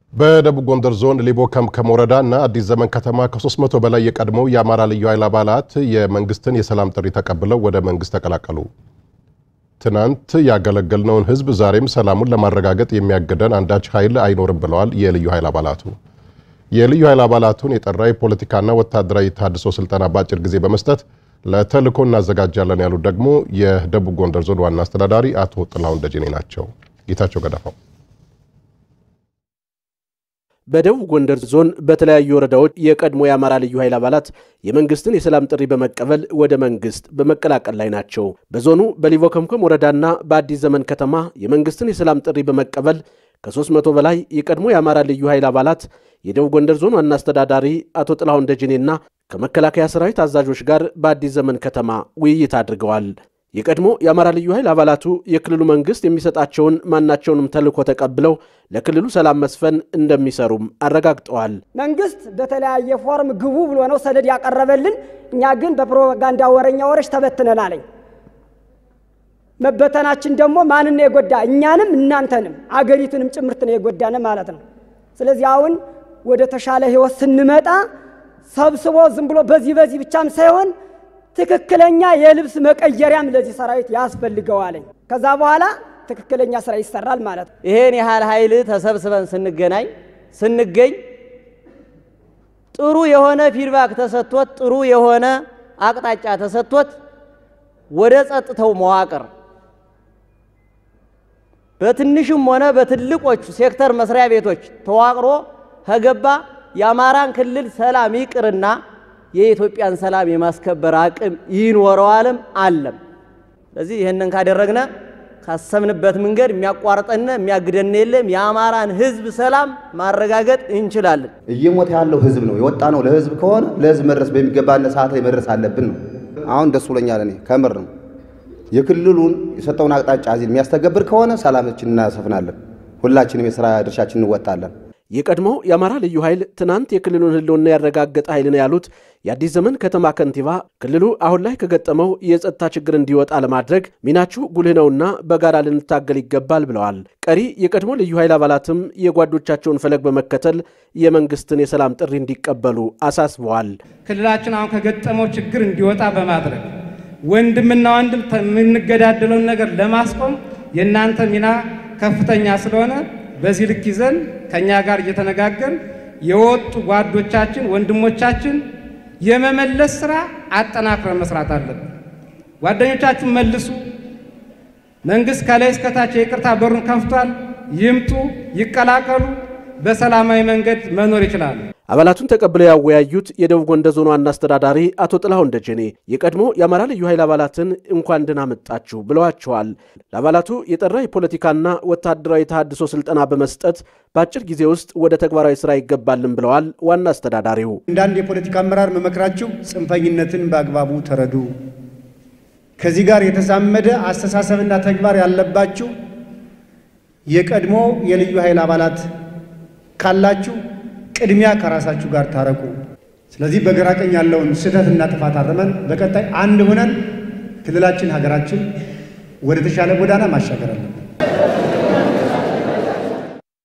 በደቡብ ጎንደር ዞን ሊቦ ከምከም ወረዳ እና አዲስ ዘመን ከተማ ከ300 በላይ የቀድሞው የአማራ ልዩ ኃይል አባላት የመንግስትን የሰላም ጥሪ ተቀብለው ወደ መንግስት ተቀላቀሉ። ትናንት ያገለገልነውን ህዝብ ዛሬም ሰላሙን ለማረጋገጥ የሚያግደን አንዳች ኃይል አይኖርም ብለዋል የልዩ ኃይል አባላቱ። የልዩ ኃይል አባላቱን የጠራ የፖለቲካና ወታደራዊ ተሃድሶ ስልጠና በአጭር ጊዜ በመስጠት ለተልዕኮ እናዘጋጃለን ያሉት ደግሞ የደቡብ ጎንደር ዞን ዋና አስተዳዳሪ አቶ ጥላሁን ደጀኔ ናቸው። ጌታቸው ገዳፋው በደቡብ ጎንደር ዞን በተለያዩ ወረዳዎች የቀድሞ የአማራ ልዩ ኃይል አባላት የመንግስትን የሰላም ጥሪ በመቀበል ወደ መንግስት በመቀላቀል ላይ ናቸው። በዞኑ በሊቦ ከምከም ወረዳና በአዲስ ዘመን ከተማ የመንግስትን የሰላም ጥሪ በመቀበል ከ300 በላይ የቀድሞ የአማራ ልዩ ኃይል አባላት የደቡብ ጎንደር ዞን ዋና አስተዳዳሪ አቶ ጥላሁን ደጀኔና ከመከላከያ ሰራዊት አዛዦች ጋር በአዲስ ዘመን ከተማ ውይይት አድርገዋል። የቀድሞ የአማራ ልዩ ኃይል አባላቱ የክልሉ መንግስት የሚሰጣቸውን ማናቸውንም ተልዕኮ ተቀብለው ለክልሉ ሰላም መስፈን እንደሚሰሩም አረጋግጠዋል። መንግስት በተለያየ ፎርም ግቡ ብሎ ነው ሰነድ ያቀረበልን። እኛ ግን በፕሮፓጋንዳ ወረኛ ወረች ተበትነን አለኝ። መበተናችን ደግሞ ማንን ነው የጎዳ? እኛንም እናንተንም አገሪቱንም ጭምርት ነው የጎዳን ማለት ነው። ስለዚህ አሁን ወደ ተሻለ ህይወት ስንመጣ ሰብስቦ ዝም ብሎ በዚህ በዚህ ብቻም ሳይሆን ትክክለኛ የልብስ መቀየሪያም ለዚህ ሰራዊት ያስፈልገዋለኝ። ከዛ በኋላ ትክክለኛ ስራ ይሰራል ማለት ነው። ይሄን ያህል ኃይል ተሰብስበን ስንገናኝ ስንገኝ ጥሩ የሆነ ፊድባክ ተሰጥቶት ጥሩ የሆነ አቅጣጫ ተሰጥቶት ወደ ጸጥታው መዋቅር በትንሹም ሆነ በትልቆቹ ሴክተር መስሪያ ቤቶች ተዋቅሮ ከገባ የአማራን ክልል ሰላም ይቅርና የኢትዮጵያን ሰላም የማስከበር አቅም ይኖረዋልም አለም። ስለዚህ ይህንን ካደረግነ ካሰብንበት መንገድ የሚያቋርጠን የሚያግደን የለም። የአማራን ህዝብ ሰላም ማረጋገጥ እንችላለን። እየሞተ ያለው ህዝብ ነው። የወጣ ነው ለህዝብ ከሆነ ለህዝብ መድረስ በሚገባን ሰዓት ላይ መድረስ አለብን ነው። አሁን ደስ ብሎኛል። እኔ ከምር ነው የክልሉን የሰጠውን አቅጣጫ እዚህ የሚያስተገብር ከሆነ ሰላማችን እናሰፍናለን። ሁላችንም የስራ ድርሻችን እንወጣለን። የቀድሞው የአማራ ልዩ ኃይል ትናንት የክልሉን ህልውና ያረጋገጠ ኃይል ነው ያሉት የአዲስ ዘመን ከተማ ከንቲባ ክልሉ አሁን ላይ ከገጠመው የጸጥታ ችግር እንዲወጣ ለማድረግ ሚናችሁ ጉልህ ነውና በጋራ ልንታገል ይገባል ብለዋል። ቀሪ የቀድሞ ልዩ ኃይል አባላትም የጓዶቻቸውን ፈለግ በመከተል የመንግስትን የሰላም ጥሪ እንዲቀበሉ አሳስበዋል። ክልላችን አሁን ከገጠመው ችግር እንዲወጣ በማድረግ ወንድምና ወንድም የምንገዳደለውን ነገር ለማስቆም የእናንተ ሚና ከፍተኛ ስለሆነ በዚህ ልክ ይዘን ከእኛ ጋር እየተነጋገርን የወጡ ጓዶቻችን ወንድሞቻችን የመመለስ ስራ አጠናክረን መስራት አለብን። ጓደኞቻችሁን መልሱ። መንግስት ከላይ እስከታች የይቅርታ በሩን ከፍቷል። ይምጡ፣ ይቀላቀሉ። በሰላማዊ መንገድ መኖር ይችላሉ። አባላቱን ተቀብለው ያወያዩት የደቡብ ጎንደር ዞን ዋና አስተዳዳሪ አቶ ጥላሁን ደጀኔ የቀድሞ የአማራ ልዩ ኃይል አባላትን እንኳን ደህና መጣችሁ ብለዋቸዋል። ለአባላቱ የጠራ የፖለቲካና ወታደራዊ ተሃድሶ ስልጠና በመስጠት በአጭር ጊዜ ውስጥ ወደ ተግባራዊ ስራ ይገባልን ብለዋል። ዋና አስተዳዳሪው እንዳንድ የፖለቲካ አመራር መመክራችሁ ጽንፈኝነትን በአግባቡ ተረዱ። ከዚህ ጋር የተዛመደ አስተሳሰብና ተግባር ያለባችሁ የቀድሞ የልዩ ኃይል አባላት ካላችሁ ቅድሚያ ከራሳችሁ ጋር ታረቁ። ስለዚህ በግራ ቀኝ ያለውን ስህተትና ጥፋት አርመን በቀጣይ አንድ ሆነን ክልላችን፣ ሀገራችን ወደ ተሻለ ጎዳና ማሻገር አለብን።